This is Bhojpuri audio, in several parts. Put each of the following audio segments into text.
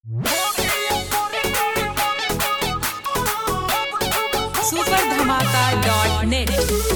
सुपर धमाका डॉट नेट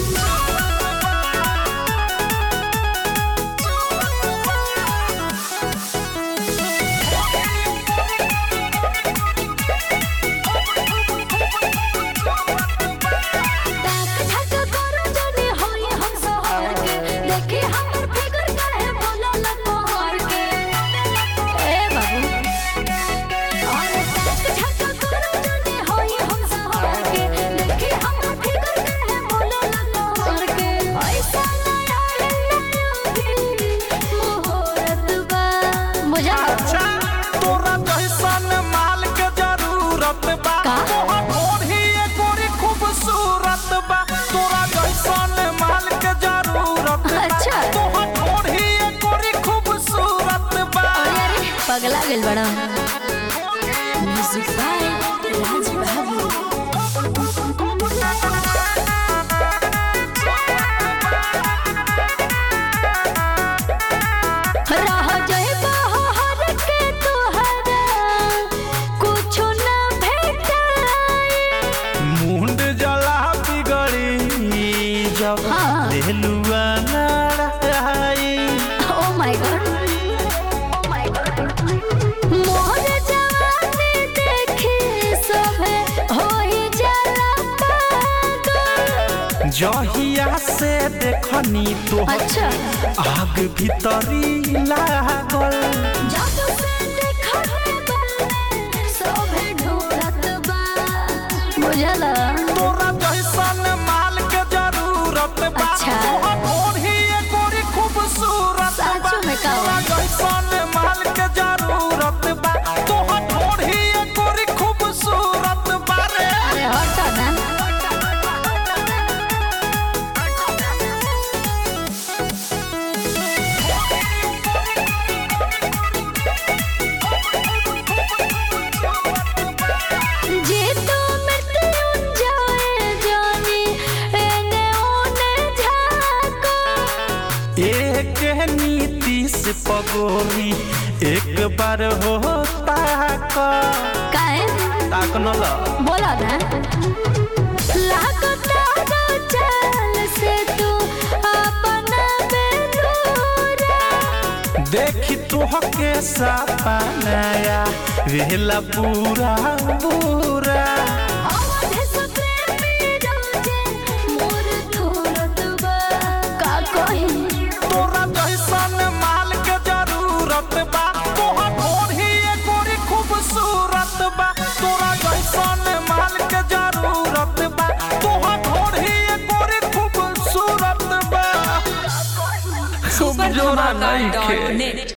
ताक झाक करो जने होई हम सोहर के देखी हमर फिगर काहे बोलल तोहर के ए बाबू अरे ताक झाक करो जने होई हम सोहर के देखी हमर फिगर काहे बोलल तोहर के ऐसा ना मोहरत बा मुझे अच्छा तोरा जैसन माल के जरूरत बा का? तोहर ओढ़ी एकोरी खूबसूरत बा तोरा जैसन माल के जरूरत बा अच्छा। तोहर ओढ़ी एकोरी खूबसूरत बा अरे पगला गेल बड़ा म्यूजिक बाय राज बाबू रह जाइबा हर के तोहरा कुछो न भेटाई मुंड जला बिगड़ी जब हाँ। देलुआ नाराई oh my God oh my God मोर जवानी देखी सभे होई जाला पागल जहिया से देखनी तोहर अच्छा आग भीतरी लागल जादू से देखले बाले सभे ढूंढत बा बुझला तोरा जैसन माल के जरूरत बा अच्छा। तोहर ओढ़ी एकोरी खूबसूरत बा सचो में का तोरा जैसन माल के जरूरत बा तोहर ओढ़ी एकोरी खूबसूरत बा रे अरे हट ना जे तो मृत्युंजय जानी एने ओने झाको एक नीति से पगोरी एक बार हो ताक काहे ताक न ल बोला ना लागता ना चाल से तू अपना बेलूरा देखी तोहके सपनाया वेला पूरा पूरा आवाज़ से प्रेमी रोजे मोर थोरत बा का कही तोरा जैसन माल के जरूरत बा तोहर ओढ़ी एकोरी खूबसूरत बा तोरा जैसन माल के जरूरत बा तोहर ओढ़ी एकोरी खूबसूरत बा सुपर जोड़ा धमाका नहीं डॉट खे। नेट